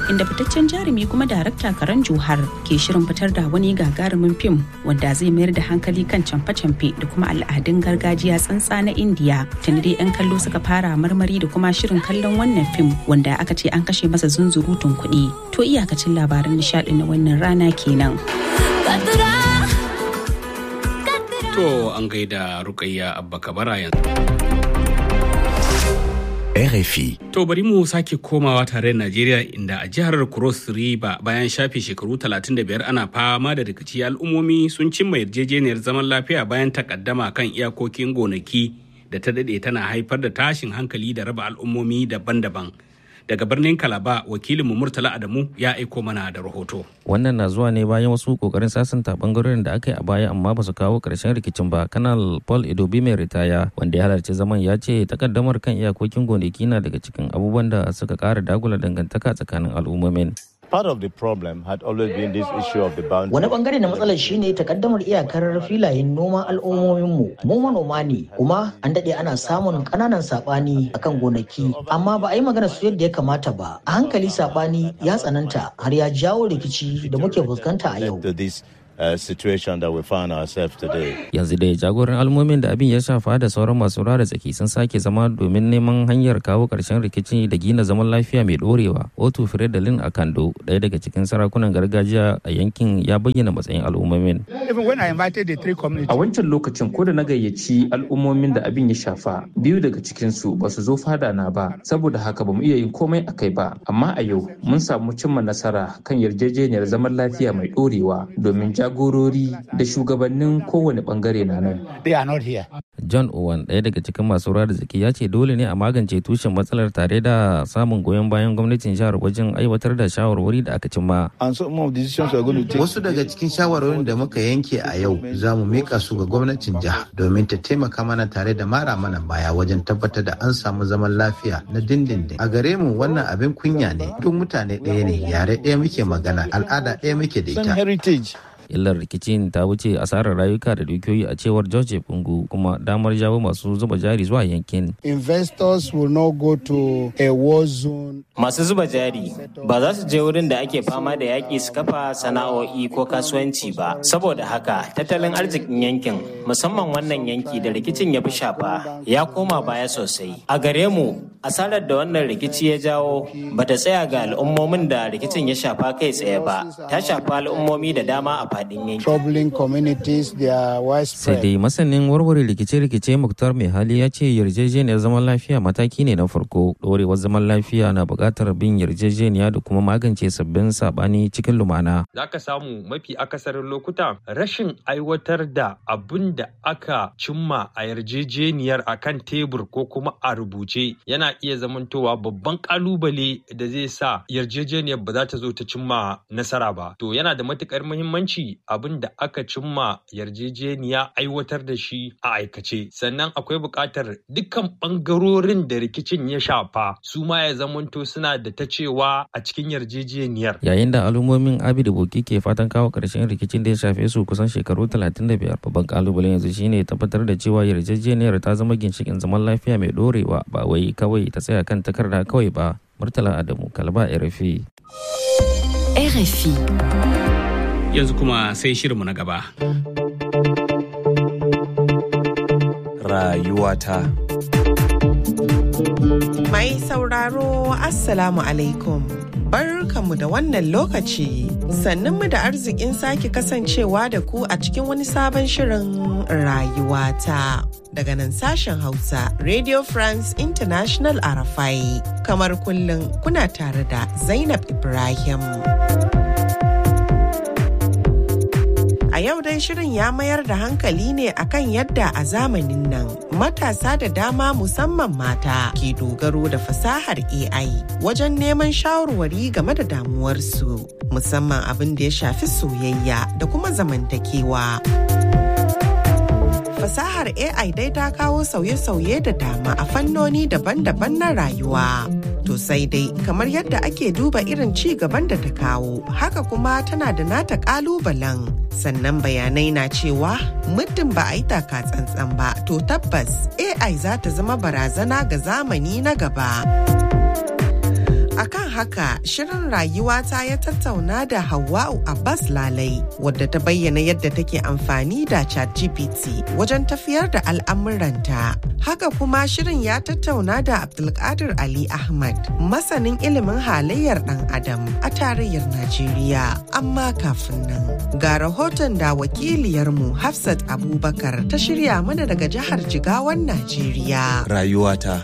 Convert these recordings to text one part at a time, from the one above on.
inda fitaccen jarumi kuma darakta Karan Johar ke shirin fitar da wani gagarumin fim wanda zai mayar da hankali kan camfe-camfe da kuma al'adun gargajiya tsantsa na Indiya. Tuni dai 'yan kallo suka fara marmari da kuma shirin kallon wannan fim wanda aka ce an kashe masa zunzurutun kuɗi. To iyakacin labaran nishaɗi na wannan rana kenan. To an gaida Rukayya Abba Kabara yanzu. RFI. To bari mu sake komawa tare da Najeriya inda a jihar Cross River bayan shafe shekaru 35 ana fama da rikici al'ummomi sun cimma yarjejeniyar zaman lafiya bayan takaddama kan iyakokin gonaki da ta dade tana haifar da tashin hankali da raba al'ummomi daban-daban. Daga birnin Kalaba wakilinmu Murtala Adamu ya aiko mana da rahoto. wannan na zuwa ne bayan wasu kokarin sasanta bangarorin da aka yi a baya amma ba su kawo karshen rikicin ba kanal paul idobi mai ritaya wanda ya halarci zaman ya ce takaddamar kan iyakokin gonaki na daga cikin abubuwan da suka kara dagula dangantaka tsakanin al'ummomin Part of the problem had always been this issue of the boundary. Wani bangare na matsalar shine takaddamar iyakar filayen noman al'ummominmu. Mu manoma ne kuma an daɗe ana samun ƙananan saɓani akan gonaki amma ba a yi magana su yadda ya kamata ba. A hankali saɓani ya tsananta har ya jawo rikici da muke fuskanta a yau. To this uh, situation that we find ourselves today. yanzu dai jagoran almomin da abin ya shafa da sauran masu ruwa da tsaki sun sake zama domin neman hanyar kawo karshen rikici da gina zaman lafiya mai dorewa otu firedalin akando ɗaya daga cikin sarakunan gargajiya a yankin ya bayyana matsayin al'ummomin A wancan lokacin ko da na gayyaci al'ummomin da abin ya shafa biyu daga cikinsu ba su zo fada na ba saboda haka ba mu iya yin komai a kai ba amma a yau mun samu cimma nasara kan yarjejeniyar zaman lafiya mai ɗorewa domin jagorori da shugabannin kowane bangare na nan. john owen ɗaya daga cikin masu ruwa da tsaki ya ce dole ne a magance tushen matsalar tare da samun goyon bayan gwamnatin jihar wajen aiwatar da shawarwari da aka cimma And some of the decisions we're going to take. Wasu daga cikin shawarwarin da muka yanke a yau za mu mika su ga gwamnatin jiha domin ta taimaka mana tare da mara mana baya wajen tabbatar da an samu zaman lafiya na dindindin. A gare mu wannan abin kunya ne. Duk mutane ɗaya ne, yare ɗaya muke magana, al'ada ɗaya muke da Same ita. heritage. illar rikicin ta wuce asarar rayuka da dukiyoyi a cewar george bungu kuma damar jawo masu zuba jari zuwa yankin investors will not go to a war zone. Masu zuba jari ba za su je wurin da ake fama da yaƙi su kafa sana'o'i ko kasuwanci ba. Saboda haka tattalin arzikin yankin musamman wannan yanki da rikicin ya fi shafa ya koma baya sosai. A gare mu asarar da wannan rikici ya jawo ba ta tsaya ga al'ummomin da rikicin ya shafa kai tsaye ba. Ta shafa al'ummomi da dama a faɗin yankin. Troubling communities, they are sai widespread. dai masanin warware rikice-rikice muktar mai hali ya ce yarjejeniyar zaman lafiya mataki ne na farko ɗorewar zaman lafiya na buƙatar bin yarjejeniya da kuma magance sabbin saɓani cikin lumana za ka samu mafi akasarin lokuta rashin aiwatar da abin da aka cimma a yarjejeniyar a kan tebur ko kuma a rubuce yana iya zamantowa babban kalubale da zai sa yarjejeniyar ba za ta zo ta cimma nasara ba to yana da matukar muhimmanci abin da aka cimma yarjejeniya aiwatar da shi a aikace sannan akwai buƙatar dukkan ɓangarorin da rikicin ya shafa su ma ya zamanto suna da ta cewa a cikin yarjejeniyar yayin da al'ummomin abi da boki ke fatan kawo ƙarshen rikicin da ya shafe su kusan shekaru 35 babban kalubalen yanzu shine tabbatar da cewa yarjejeniyar ta zama ginshikin zaman lafiya mai dorewa ba wai kawai ta tsaya kan takarda kawai ba murtala adamu kalba rfi RFI. Yanzu kuma sai shirinmu na gaba. Rayuwata. Mai sauraro Assalamu alaikum. Barkanmu da wannan lokaci sannunmu da arzikin sake kasancewa da ku a cikin wani sabon shirin rayuwata daga nan sashen Hausa Radio France International Arafai kamar kullum kuna tare da Zainab Ibrahim. A yau dai shirin ya mayar da hankali ne akan yadda a zamanin nan matasa da dama musamman mata ke dogaro da fasahar AI wajen neman shawarwari game da damuwarsu musamman abin da ya shafi soyayya da kuma zamantakewa. Fasahar AI dai ta kawo sauye-sauye da dama a fannoni daban-daban na rayuwa. To sai dai kamar yadda ake duba irin ci gaban da ta kawo, haka kuma tana da nata kalubalen. Sannan bayanai na cewa muddin ba a yi taka tsantsan ba, to tabbas AI za ta zama barazana ga zamani na gaba. Akan haka shirin rayuwata ya tattauna da Hawwa'u Abbas Lalai wadda ta bayyana yadda take amfani da ChatGPT wajen tafiyar da al'amuranta. Haka kuma shirin ya tattauna da Abdulkadir Ali Ahmad masanin ilimin halayyar ɗan Adam a tarayyar Najeriya. Amma kafin nan ga rahoton da wakiliyarmu Hafsat Abubakar ta shirya mana daga jihar Jigawan Najeriya. Rayuwata.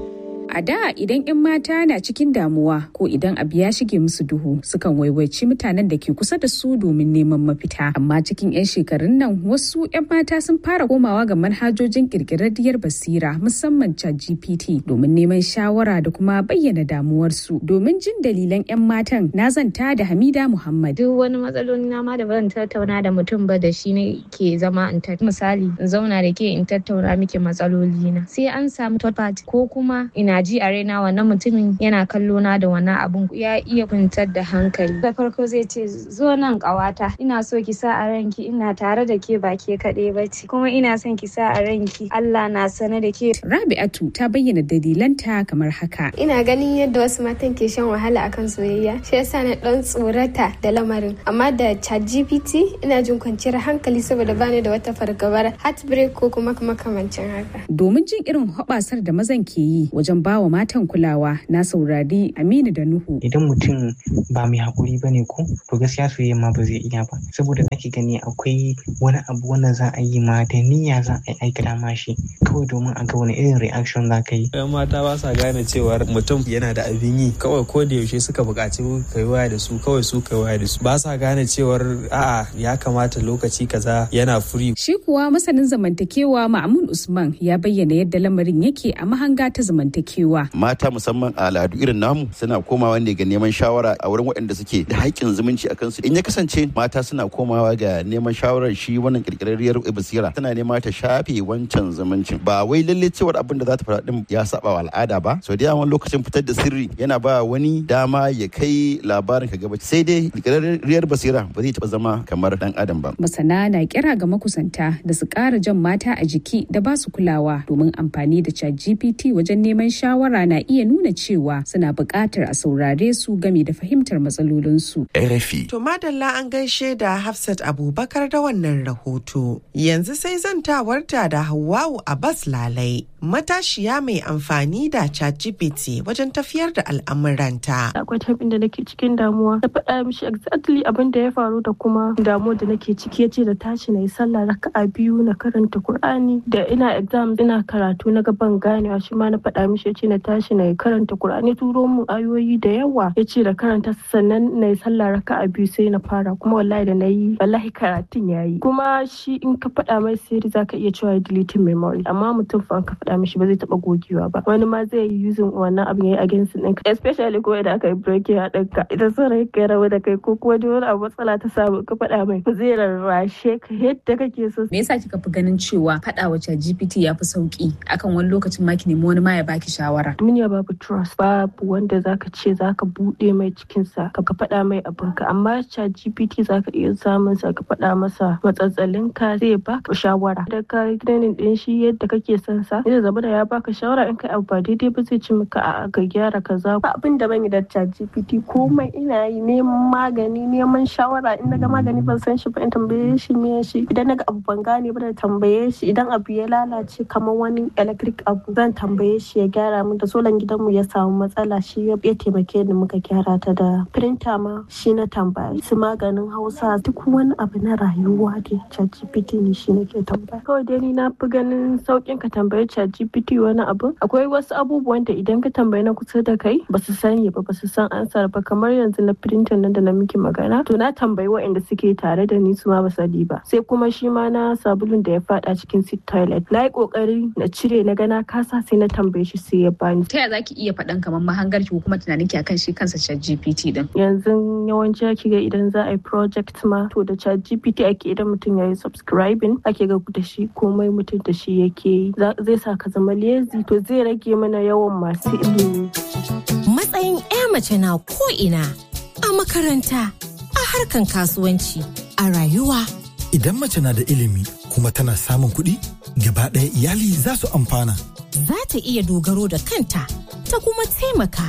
A da idan 'yan mata na cikin damuwa ko idan abu ya shige musu duhu sukan waiwaici mutanen da ke kusa da su domin neman mafita. Amma cikin 'yan shekarun nan wasu 'yan mata sun fara komawa ga manhajojin kirkirarriyar basira musamman GPT domin neman shawara da kuma bayyana damuwarsu. Domin jin dalilan 'yan matan na zanta da Hamida Muhammad. Duk wani matsaloli na ma da ban tattauna da mutum ba da shi ne ke zama in misali in zauna da ke in tattauna miki matsaloli na. Sai an samu third party ko kuma ina ji a raina wannan mutumin yana kallo na da wannan abun ya iya kwantar da hankali da farko zai ce zo nan kawata ina so ki sa a ranki ina tare da ke ba ke kaɗai ba ce kuma ina son ki sa a ranki Allah na sane da ke Rabi'atu ta bayyana dalilanta kamar haka ina ganin yadda wasu matan ke shan wahala akan soyayya shi yasa na dan tsorata da lamarin amma da ChatGPT ina jin kwanciyar hankali saboda bani da wata fargabar heartbreak ko kuma makamancin haka domin jin irin hoɓasar da mazan ke yi wajen ba wa matan kulawa na saurari Aminu da Nuhu. Idan mutum ba mai haƙuri ba ne ko to gaskiya soyayya ma ba zai iya ba saboda zaki gani akwai wani abu wanda za a yi ma da niyya za a yi aikata ma shi kawai domin a ga wani irin reaction za ka yi. Yan mata ba sa gane cewar mutum yana da abin yi kawai ko da yaushe suka buƙaci ka yi waya da su kawai su ka waya da su ba sa gane cewar a'a ya kamata lokaci kaza yana furi. Shi kuwa masanin zamantakewa Ma'amun Usman ya bayyana yadda lamarin yake a mahanga ta zamantakewa. mata musamman a al'adu irin namu suna komawa ne ga neman shawara a wurin waɗanda suke da haƙƙin zumunci a kansu in ya kasance mata suna komawa ga neman shawarar shi wannan kirkirarriyar basira tana nema ta shafe wancan zumuncin ba wai lalle cewar abin da za ta faɗa din ya saba wa al'ada ba so da yawan lokacin fitar da sirri yana ba wani dama ya kai labarin ka gaba sai dai kirkirarriyar basira ba zai taɓa zama kamar dan adam ba masana na kira ga makusanta da su ƙara jan mata a jiki da ba su kulawa domin amfani da chat gpt wajen neman shawara na iya nuna cewa suna buƙatar a saurare su game da fahimtar matsalolinsu. RFI. To madalla an gaishe da Hafsat Abubakar da wannan rahoto. Yanzu sai zantawarta da Hawwa'u Abbas Lalai. Matashiya mai amfani da ChatGPT wajen tafiyar da al'amuranta. Akwai tabin da nake cikin damuwa. Na faɗa mishi exactly abin da ya faru da kuma damuwar da nake ciki ya ce da tashi na yi sallah raka'a biyu na karanta Kur'ani da ina exam ina karatu na gaban ganewa shi ma na faɗa mishi ya ce na tashi na yi karanta Kur'ani turo mu ayoyi da yawa ya ce da karanta sannan na yi sallah raka'a biyu sai na fara kuma wallahi da na yi wallahi karatun ya yi kuma shi in ka faɗa mai sirri za ka iya cewa deleting memory amma mutum fa ka faɗa mishi ba zai taɓa gogewa ba wani ma zai yi using wannan abin ya yi against ɗinka especially ko idan aka yi breaking a ɗinka idan son rai ka rabu da kai ko kuma wani abu matsala ta samu ka faɗa mai zai rarrashe ka yadda kake so. Me yasa kika fi ganin cewa faɗa wa GPT ya fi sauki akan wani lokacin ma ki nemi wani ma ya baki shawara. Duniya babu trust babu wanda zaka ce zaka buɗe mai cikinsa ka faɗa mai abinka amma chat GPT zaka iya samun sa ka faɗa masa matsatsalin ka zai baka shawara da ka training din shi yadda kake son sa zai zama da ya baka shawara in kai abu ba daidai ba zai ci maka a ka gyara kaza ba abin da ban yi da chat GPT komai ina yi neman magani neman shawara in naga magani ban san shi ba in tambaye shi me shi idan naga abu ban gane ba da tambaye shi idan abu ya lalace kamar wani electric abu zan tambaye shi ya gyara min da solan gidanmu ya samu matsala shi ya taimake ni muka gyara ta da printer ma shi na tambaya su maganin hausa duk wani abu na rayuwa da ChatGPT ne shi nake tambaya kawai dai ni na fi ganin saukin ka tambayi ChatGPT wani abu akwai wasu abubuwan da idan ka tambayi na kusa da kai ba su sani ba ba su san ansar ba kamar yanzu na printer nan da na miki magana to na tambayi waɗanda suke tare da ni su ma ba sani ba sai kuma shi ma na sabulun da ya fada cikin sit toilet na yi kokari na cire na gana kasa sai na tambaye shi sai ya bani ta yaya zaki iya faɗan kamar mahangar ki ko kuma tunanin ki akan shi kansa chat GPT din yanzu yawanci ake ga idan za a yi project ma to da chat GPT ake idan mutum ya yi subscribing ake ga da shi komai mutum da shi yake yi zai sa ka zama lazy to zai rage mana yawan masu ilimi matsayin 'ya mace na ko ina a makaranta a harkan kasuwanci a rayuwa idan mace na da ilimi kuma tana samun kuɗi gaba ɗaya iyali za su amfana za ta iya dogaro da kanta ta kuma taimaka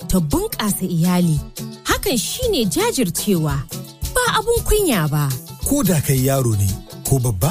ta bunƙasa iyali. Hakan shine jajircewa ba abun kunya ba. Ko da kai yaro ne ko babba,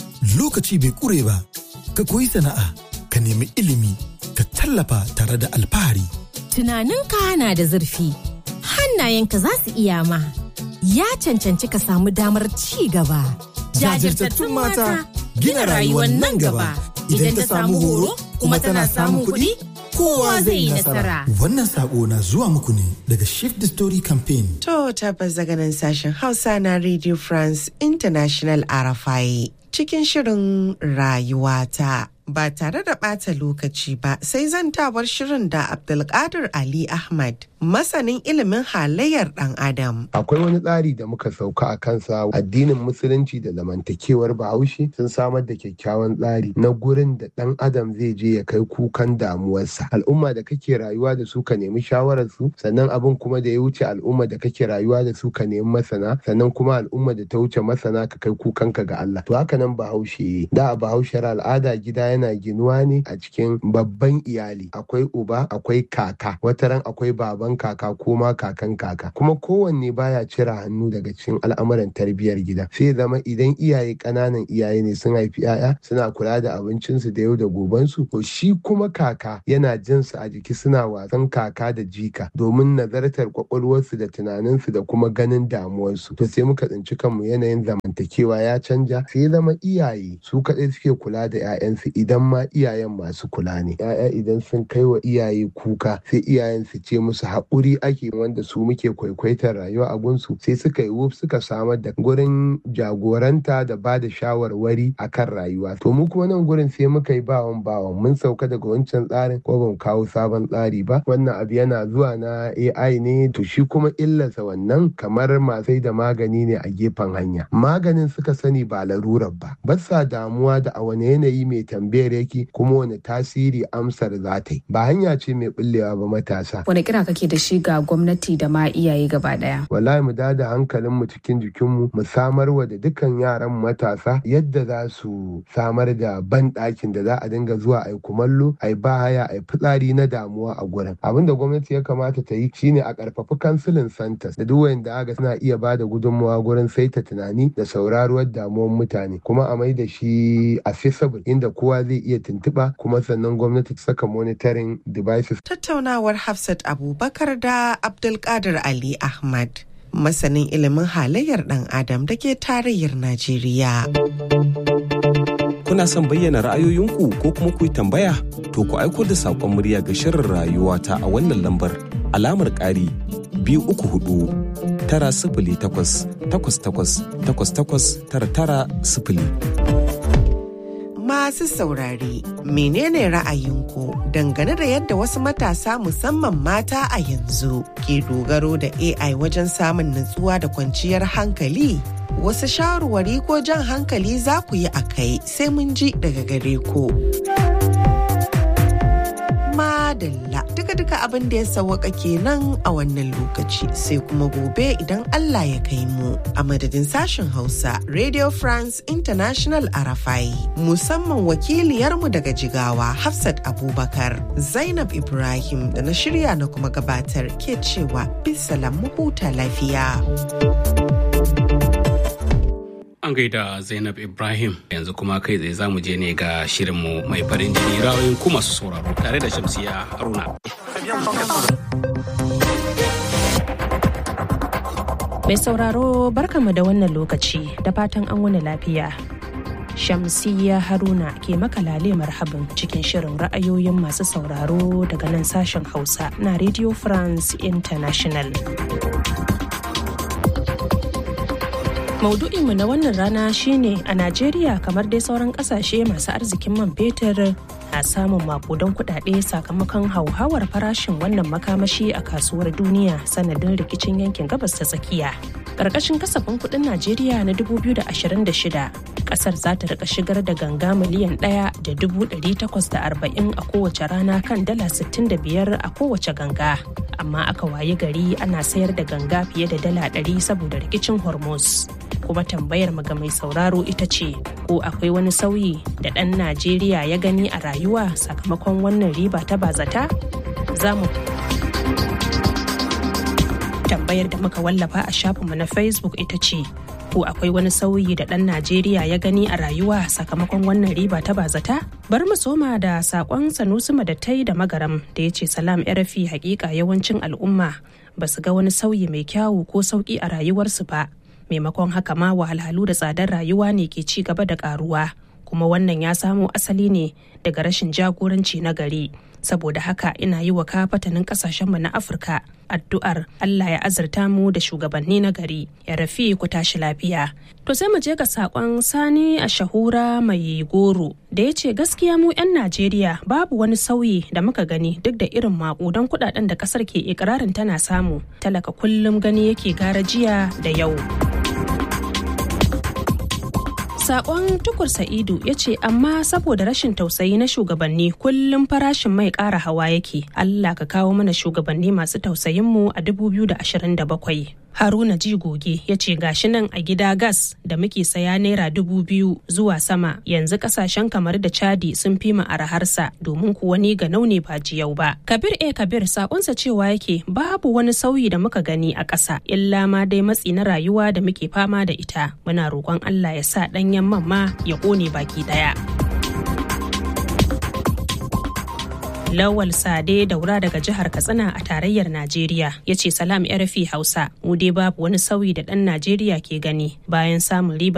lokaci bai ƙure ba, ka koyi sana'a, ka nemi ilimi, ka tallafa tare da alfahari. Tunaninka na da zurfi, hannayenka za su iya ma. Ya cancanci ka samu damar ci gaba. Jajirtattun mata gina rayuwar nan gaba. Idan ta samu horo kuma tana samun kuɗi, kowa zai yi nasara. Wannan sako na zuwa muku ne daga Shift the Story Campaign. To tabbas daga nan sashen Hausa na Radio France International RFI cikin shirin rayuwata. Ba tare da ɓata lokaci ba sai zantawar shirin da Abdulkadir Ali Ahmad masanin ilimin halayyar ɗan Adam. Akwai wani tsari da muka sauka a kansa addinin musulunci da zamantakewar bahaushe sun samar da kyakkyawan tsari na gurin da ɗan adam zai je ya kai kukan damuwarsa. Al'umma da kake rayuwa da su ka nemi shawarar su sannan abin kuma da ya wuce al'umma da kake rayuwa da su ka nemi masana sannan kuma al'umma da ta wuce masana ka kai kukanka ga Allah. To haka nan bahaushe da a bahaushar al'ada gida yana ginuwa ne a cikin babban iyali akwai uba akwai kaka wataran akwai baban kaka ko ma kakan kaka kuma kowanne baya cire hannu daga cikin al'amuran tarbiyyar gida sai zama idan iyaye ƙananan iyaye ne sun haifi 'ya'ya suna kula da abincinsu da yau da gobensu to shi kuma kaka yana jin su a jiki suna wasan kaka da jika domin nazartar kwakwalwarsu da tunaninsu da kuma ganin damuwarsu to sai muka tsinci kanmu yanayin zamantakewa ya canja sai zama iyaye su kaɗai suke kula da 'ya'yansu idan ma iyayen masu kula ne 'ya'ya idan sun kai wa iyaye kuka sai iyayen su ce musu haƙuri ake wanda su muke kwaikwaitar rayuwa a gunsu sai suka yi wuf suka samar da gurin jagoranta da ba da shawarwari a kan rayuwa to mu kuma nan gurin sai muka yi bawan bawan mun sauka daga wancan tsarin ko ban kawo sabon tsari ba wannan abu yana zuwa na AI ne to shi kuma illarsa wannan kamar masai da magani ne a gefen hanya maganin suka sani ba larurar ba ba sa damuwa da a wani yanayi mai tambayar yake kuma wani tasiri amsar za ta yi ba hanya ce mai bullewa ba matasa wani kira kake da shi ga gwamnati da ma iyaye gaba daya wallahi mu da hankalin mu cikin jikinmu mu samar wa da dukkan yaran matasa yadda za su samar da ban ɗakin da za a dinga zuwa ai kumallo ai bahaya ai fitsari na damuwa a gurin abin da gwamnati ya kamata ta yi shine a karfafi kansilin santas da duk wanda aga suna iya ba da gudunmawa gurin saita tunani da sauraruwar damuwar mutane kuma a mai da shi accessible inda kowa zai iya tuntuɓa kuma sannan gwamnati ta saka monitoring devices Tattaunawar Hafsat Abubakar da Abdulkadir Ali Ahmad. Masanin ilimin halayyar ɗan Adam da ke tarayyar Najeriya. Kuna son bayyana ra'ayoyinku ko kuma ku yi tambaya? To ku aiko da saƙon murya ga shirin rayuwa ta a wannan lambar alamar ƙari biyu uku hudu tara sifili takwas takwas takwas takwas takwas tara tara sifili. Masu saurare, menene ra'ayinku dangane da yadda wasu matasa musamman mata a yanzu ke dogaro da AI wajen samun nutsuwa da kwanciyar hankali? Wasu shawarwari ko jan hankali za ku yi a kai sai mun ji daga gare ku. Madalla duka-duka abin da ya sawaka kenan a wannan lokaci sai kuma gobe idan Allah ya kai mu a madadin sashen Hausa Radio France International Arafai musamman wakiliyarmu daga Jigawa Hafsat Abubakar Zainab Ibrahim da na shirya na kuma gabatar ke cewa bisalam mu huta lafiya. An gaida Zainab Ibrahim yanzu kuma kai tsaye zamu je ne ga shirinmu mai farin jini ra'ayoyin ku masu sauraro tare da Shamsiya Haruna. Mai sauraro barkamu da wannan lokaci da fatan an wani lafiya. Shamsiyya Haruna ke makalale marhaban cikin shirin ra'ayoyin masu sauraro daga nan sashen Hausa na Radio France International. Maudu'inmu na wannan rana shine a Najeriya kamar dai sauran kasashe masu arzikin man fetur na samun makudan kudade sakamakon hauhawar farashin wannan makamashi a kasuwar duniya sanadin rikicin yankin gabas ta tsakiya. Ƙarƙashin kasafin kuɗin Najeriya na 2026, ƙasar za ta rika shigar da ganga miliyan ɗaya da dubu ɗari takwas da arba'in a kowace rana kan dala sittin da biyar a kowace ganga. Amma aka wayi gari ana sayar da ganga fiye da dala ɗari saboda rikicin Hormuz. kuma tambayar ga mai sauraro ita ce ko akwai wani sauyi da ɗan najeriya ya gani a rayuwa sakamakon wannan riba ta bazata za mu tambayar da muka wallafa a shafinmu na facebook ita ce ko akwai wani sauyi da ɗan najeriya ya gani a rayuwa sakamakon wannan riba ta bazata bar mu soma da sakon sanusi madattai da magaram da ya ce salam rafi hakika yawancin al'umma ba su ga wani sauyi mai kyawu ko sauki a rayuwarsu ba maimakon haka ma wahalhalu da tsadar rayuwa ne ke ci gaba da karuwa kuma wannan ya samo asali ne daga rashin jagoranci na gari saboda haka ina yi wa kafatanin kasashenmu na afirka addu'ar allah ya azurta mu da shugabanni na gari ya rafi ku tashi lafiya to sai mu je ga sakon sani a shahura mai goro da ya ce gaskiya mu 'yan najeriya babu wani sauyi da muka gani duk da irin maƙudan kudaden da kasar ke ikirarin tana samu talaka kullum gani yake gara jiya da yau Sakon tukur Sa'idu ya ce amma saboda rashin tausayi na shugabanni kullum farashin mai ƙara hawa yake. Allah ka kawo mana shugabanni masu tausayinmu a 2027. Haruna ji goge ya ce gashi nan a gida gas da muke saya naira dubu biyu zuwa sama yanzu kasashen kamar da chadi sun fi mu araharsa domin kuwa ni ga naune ba jiyau ba. Kabir e Kabir sakonsa cewa yake babu wani sauyi da muka gani a ƙasa illa ma dai matsi na rayuwa da muke fama da ita. Muna roƙon Allah ya sa ɗanyen man ma ya ƙone baki ɗaya. Lawal Sade daura daga jihar Katsina a tarayyar Najeriya ya ce salam RFI Hausa mu dai babu wani sauyi da ɗan Najeriya ke gani bayan samun riba